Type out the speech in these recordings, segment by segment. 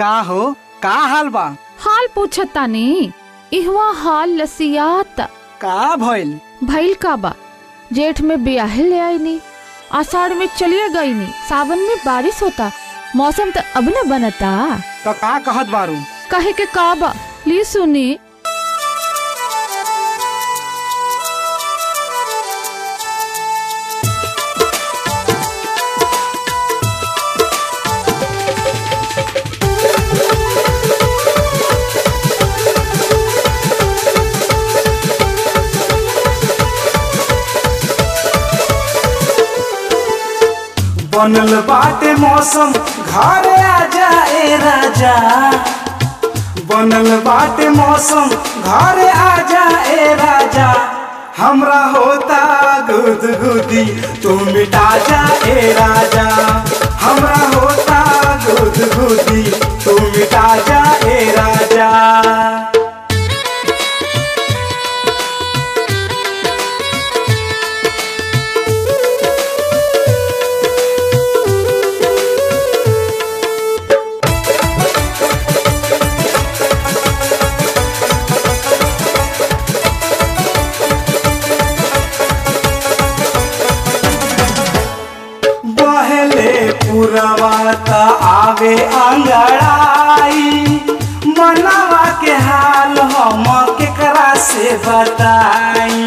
का हो का हाल बा हाल पूछतानी इहवा हाल लसियात का भइल भइल का बा जेठ में ब्याहे ले आई नी आषाढ़ में चलिए गई नी सावन में बारिश होता मौसम तो अब न बनता तो का कहत बारू कहे के का बा ली सुनी बनल बाटे मौसम घरे आजा ए राजा बनल बाटे मौसम घरे आजा ए राजा हमरा होता गुद गुदी तू मिटा जा ए राजा हमरा होता गुद गुदी तू मिटा जा ए राजा बहले पुरवाता आवे अंगड़ाई मनवा के हाल हम केकरा से बताई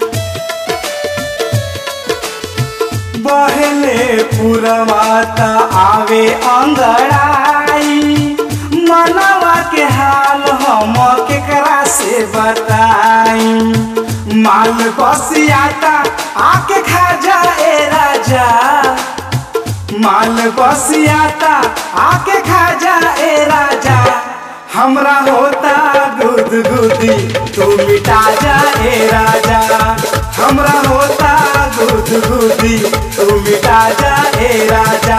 बहले पुरवाता आवे अंगड़ाई मनवा के हाल हम केकरा से बताई माल बसियाता आके खा जा ए राजा माल बसियाता आके खा जा ए राजा हमरा होता गुद गुदी तू मिटा जा ए राजा हमरा होता गुद गुदी तू मिटा जा ए राजा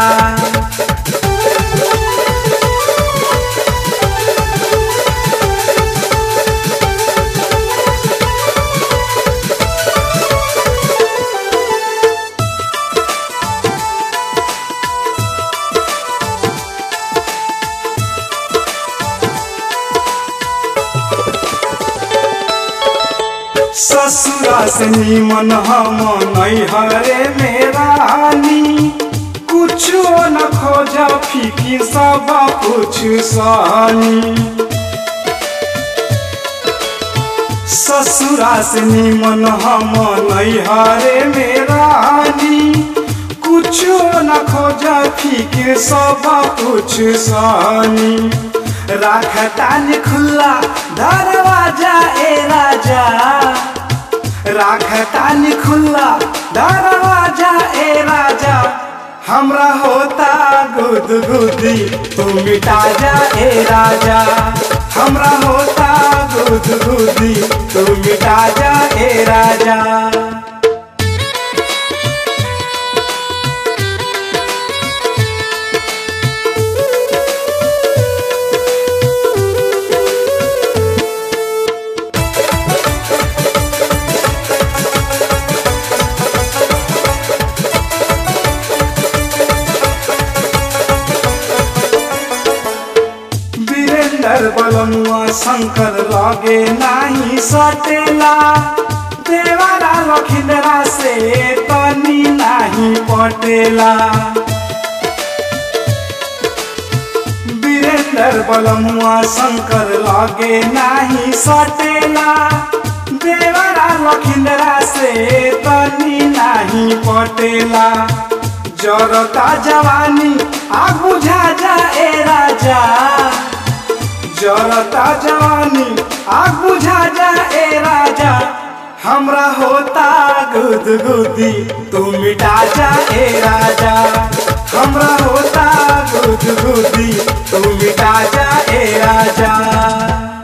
ससुरा से निमन हम नैहरे में रानी कुछो न खोज फीकी सब कुछ सानी ससुरा से निमन हम नैहरे में रानी कुछो न खोज फीके सब कुछ सानी राखतानी खुला दरवाजा ए राजा राखतानी खुला दरवाजा ए राजा हमरा होता गुद गुदी तू मिटा जा ए राजा हमरा होता गुद गुदी तू मिटा जा ए राजा वीरेंद्र बलनुआ शंकर लगे नाही सटेला देवारा लखिंदरा से तनी नाही पटेला वीरेंद्र बलनुआ शंकर लगे नाही सटेला देवारा लखिंदरा से तनी नाही पटेला जरता जवानी आग बुझा जा ए राजा जरता जवानी आग बुझा जा ए राजा हमरा होता गुद गुदी तू मिटा जा ए राजा हमरा होता गुद गुदी तू मिटा जा ए राजा